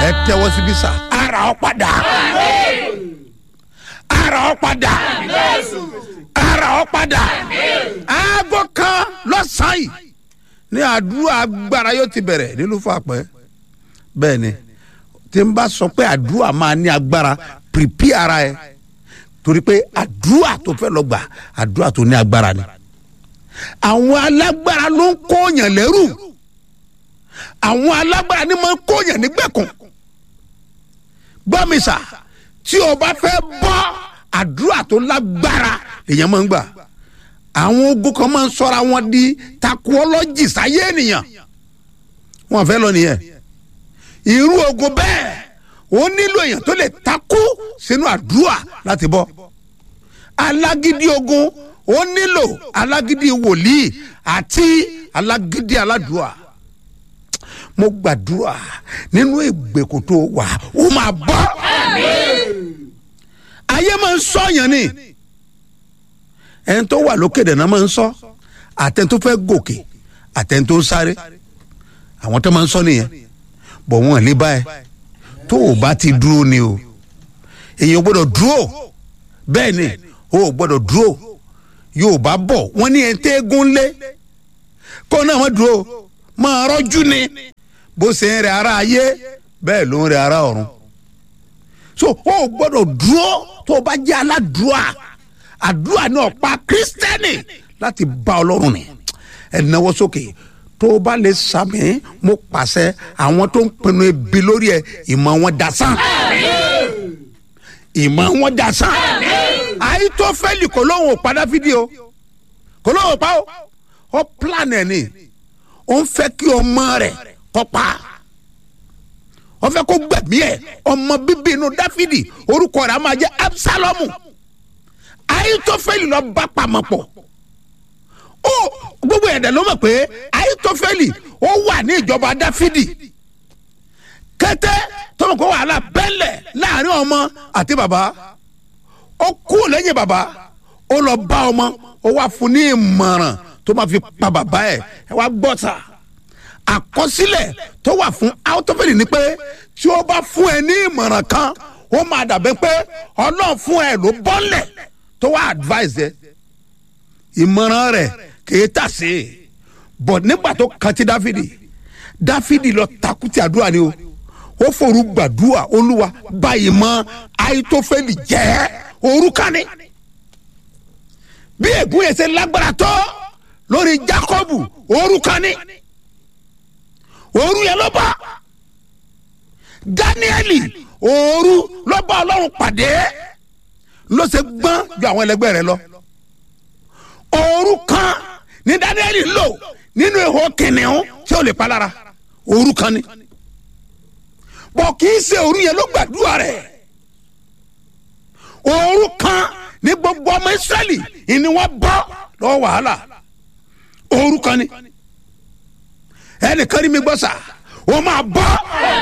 ẹ tẹ́wọ́ síbí sà ara ọ padà ara ọ padà ara ọ padà aago kan lọ́sàn-án yìí ní àdúrà agbára yóò ti bẹ̀rẹ̀ nílùú fàpẹ́ bẹ́ẹ̀ ni tí n bá sọ pé àdúrà máa ní agbára pìrìpì ara ẹ torí pé àdúrà tó fẹ́ lọ gbà àdúrà tó ní agbára ni àwọn alágbára ló ń kóyàn lẹ́rù àwọn alágbára ni máa ń kóyàn nígbèkùn gbọ́mísà tí o bá fẹ́ bọ́ àdúrà tó lágbára èèyàn máa ń gbà àwọn ogun kan máa ń sọra wọn di takuọlọ́jì sáyé ènìyàn wọn fẹ́ lọ nìyẹn irú ogun bẹ́ẹ̀ ó nílò èèyàn tó lè takú sínú àdúrà láti bọ́ alágídí ogun ó nílò alágídí wòlíì àti alágídí aládùúà mo gbàdúrà nínú ìgbèkùn tó wà ó máa bọ́ ayé máa ń sọ̀yàn ni ẹni tó wà lókè dẹ̀ náà máa ń sọ àtẹni tó fẹ́ gòkè àtẹni tó ń sáré àwọn tó máa ń sọ nìyẹn bọ̀ wọ́n lè bá ẹ tó o bá ti dúró ni o èèyàn gbọ́dọ̀ dúró bẹ́ẹ̀ ni o gbọ́dọ̀ dúró yóò bá bọ̀ wọ́n ní ẹ̀ ń tẹ́gùn lé kó náà wọ́n dúró máa rọ́jú ni bó ṣe ń rẹ ara ayé bẹ́ẹ̀ ló ń rẹ ara ọ̀run so o gbọ́dọ̀ dúró tó o bá jẹ́ aládùúà àdúrà ní ọ̀pá kírísítẹ́nì láti bá ọlọ́run ni ẹ̀ náwó sókè tó o bá lè sàmì mo pàṣẹ àwọn tó ń pinnu ebi lórí ẹ ìmọ̀ wọn dasán ìmọ̀ wọn dasán àìtófẹ́lì kò lóun ò padà fídíò kò lóun ò pa ó ó plan ẹ̀ ni ó ń fẹ́ kí ọmọ rẹ̀ kọ́ pa ó fẹ́ kó gbẹ̀mí ẹ̀ ọmọ bíbí inú dáfídì orúkọ rẹ̀ á máa jẹ́ absalomu àìtófẹ́lì lọ bá pamọ́ pọ̀ ó gbogbo ẹ̀dẹ̀ ló mọ̀ pé àìtófẹ́lì ó wà ní ìjọba dáfídì kété tó mọ̀ kó wàhálà bẹ́lẹ̀ láàrin ọmọ àti bàbá ó kú lẹ́yìn bàbá ó lọ bá ọmọ ó wá fún ní ìmọ̀ràn tó máa fi pa bàbá ẹ̀ ẹ wá gbọ́ ta àkọsílẹ̀ tó wà fún àìtófẹ́lì ni pé tí ó bá fún ẹ ní ìmọ̀ràn kan ó máa dàbẹ́ pé ọlọ́run fún ẹ ló bọ́lẹ̀ tó wá advice ẹ ìmọ̀ràn rẹ̀ kìí tà sí i bọ̀ nígbà tó kan ti dáfídì dáfídì lọ takuti àdúrà ni o ó forú gbàdúrà olúwa báyìí mọ àìtófẹ́lì jẹ́ orúkani bí ègún yẹn ṣe lágbára tó lórí jákọ́bù orúkani òru yẹn ló bá dáníẹ́lì òru ló bá ọlọ́run pàdé ló ṣe gbọ́n ju àwọn ẹlẹgbẹ́ rẹ lọ òru kan ní dáníẹ́lì lò nínú ihò kìnìún tí ó lè pa lára òru kan ni bọ̀ kì í ṣe òru yẹn ló gbàdúrà rẹ̀ òru kan ní gbogbo ọmọ israẹli ìní wọn bọ́ lọ́wọ́ wàhálà òru kan ni ẹnìkan ní mi gbọ́ sà wọ́n máa bọ́.